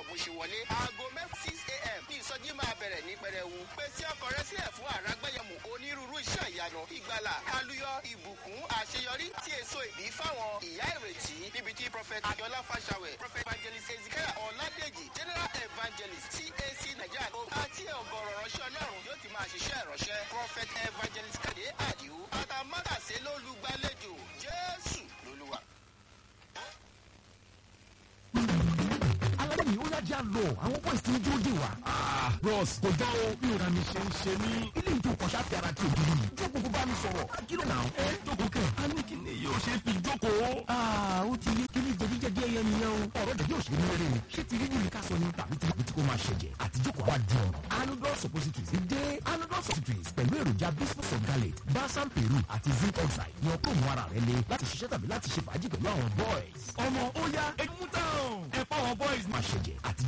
ọ̀gbun ṣe wọlé. aago mẹ́fà six a.m. ní ìsọjí máa bẹ̀rẹ̀ ní pẹrẹwu. pèsè ọkọ̀ rẹ sílẹ̀ fún àràgbẹ́yẹmù onírúurú iṣẹ́ ìyanu ìgbàlà aluyọ ìbùkún àṣeyọrí tí èso ìbí fáwọn ìyá ìrètí níbi tí prophet adiola fashawe prophet evangelist ezekiel ọ̀làdèjì general evangelist cac nigeria àti ọ̀gọ̀rọ̀ ránṣẹ́ ọlọ́run yóò ti máa ṣiṣẹ́ ìránṣẹ́ prophet evangelist kade adiu àtàmọ́tàsé lólùgbàlejò jésù lolúwa. alábẹ́ni ó yájà lọ àwọn boys ti ń dúró dè wá. bros kò jọ o bí ìran mi ṣe ń ṣe ní. ilé ìjọ kọ̀ṣà fi ara ti òbí yìí. jókòó kó bá mi sọ̀rọ̀. kí ló nà ó. ẹ jókòó kẹ. a ní kí ni yóò ṣe fi jókòó. ó ti yé kí ni jẹ̀díjẹ̀dí ẹyẹ nìyẹn o. ọ̀rọ̀ jẹ̀dí ò ṣe ní eré ni. ṣé ti rí ní ká sọ ni tàbí tí tí kò máa ṣẹ̀jẹ̀ àti jókòó àwa di ọ̀rọ̀. anudol suppositories ti dé. anudol suppositories pẹ̀lú èròjà bismuth of galate balsam peru àti zinc oxide ni ọkọ̀ òun ara rẹ le láti ṣiṣẹ́ tàbí láti ṣe fàájì pẹ̀lú àwọn boys. ọmọ ó yá ẹ mú tán. ẹ fọwọ́ boys máa ṣẹ̀jẹ̀ àti